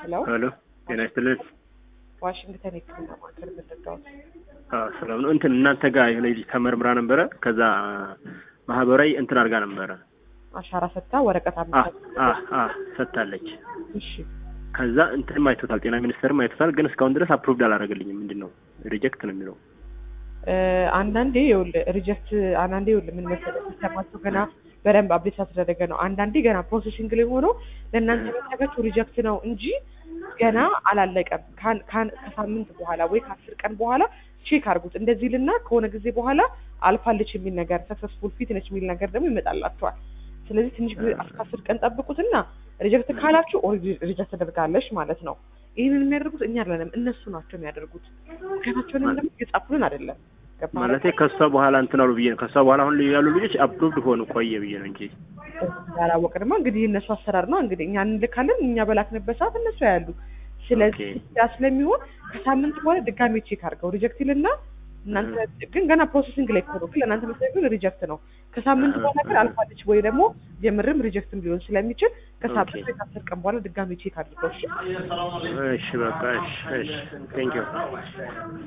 ሄሎ ሄሎ ጤና ይስጥልን። ዋሽንግተን የሕክምና ማዕከል ምንድነው? አዎ ሰላም ነው። እንትን እናንተ ጋር የሆነ ልጅ ተመርምራ ነበረ። ከዛ ማህበራዊ እንትን አድርጋ ነበረ። አሻራ ሰጥታ ወረቀት አ አምጥታ አ አ ሰጥታለች። እሺ ከዛ እንትንም አይቶታል፣ ጤና ሚኒስቴርም አይቶታል። ግን እስካሁን ድረስ አፕሩቭድ አላደረገልኝም። ምንድን ነው ሪጀክት ነው የሚለው። እ አንዳንዴ ይኸውልህ ሪጀክት አንዳንዴ ይኸውልህ ምን መሰለህ ሲስተማቸው ገና በደንብ አፕዴት ያስደረገ ነው። አንዳንዴ ገና ፕሮሴሲንግ ላይ ሆኖ ለእናንተ የሚያደርጋችሁ ሪጀክት ነው እንጂ ገና አላለቀም። ካን- ካን- ከሳምንት በኋላ ወይ ከአስር ቀን በኋላ ቼክ አድርጉት። እንደዚህ ልና ከሆነ ጊዜ በኋላ አልፋለች የሚል ነገር ሰክሰስፉል ፊት ነች የሚል ነገር ደግሞ ይመጣላችኋል። ስለዚህ ትንሽ ጊዜ እስከ አስር ቀን ጠብቁትና ሪጀክት ካላችሁ ሪጀክት ተደርጋለች ማለት ነው። ይህንን የሚያደርጉት እኛ አይደለንም እነሱ ናቸው የሚያደርጉት። ምክንያታቸውንም ደግሞ እየጻፉልን አይደለም። ገባህ? ማለቴ ከሷ በኋላ እንትን አሉ ብዬ ነው። ከሷ በኋላ አሁን ያሉ ልጆች አፕሩቭድ ሆኑ ቆየ ብዬ ነው እንጂ ያላወቅንማ እንግዲህ እነሱ አሰራር ነው እንግዲህ እኛ እንልካለን። እኛ በላክንበት ሰዓት እነሱ ያሉ። ስለዚህ ኦኬ። ያ ስለሚሆን ከሳምንት በኋላ ድጋሜ ቼክ አድርገው ሪጀክት ይልና እናንተ ግን ገና ፕሮሰሲንግ ላይ እኮ ነው። ግን ለእናንተ መሰለኝ ግን ሪጀክት ነው። ከሳምንት በኋላ ግን አልፋለች ወይ ደግሞ የምርም ሪጀክትም ሊሆን ስለሚችል ከሳምንት ኦኬ። ወይ ከአስር ቀን በኋላ ድጋሜ ቼክ አድርገው እሺ። እሺ በቃ እሺ እሺ ቴንክ ዩ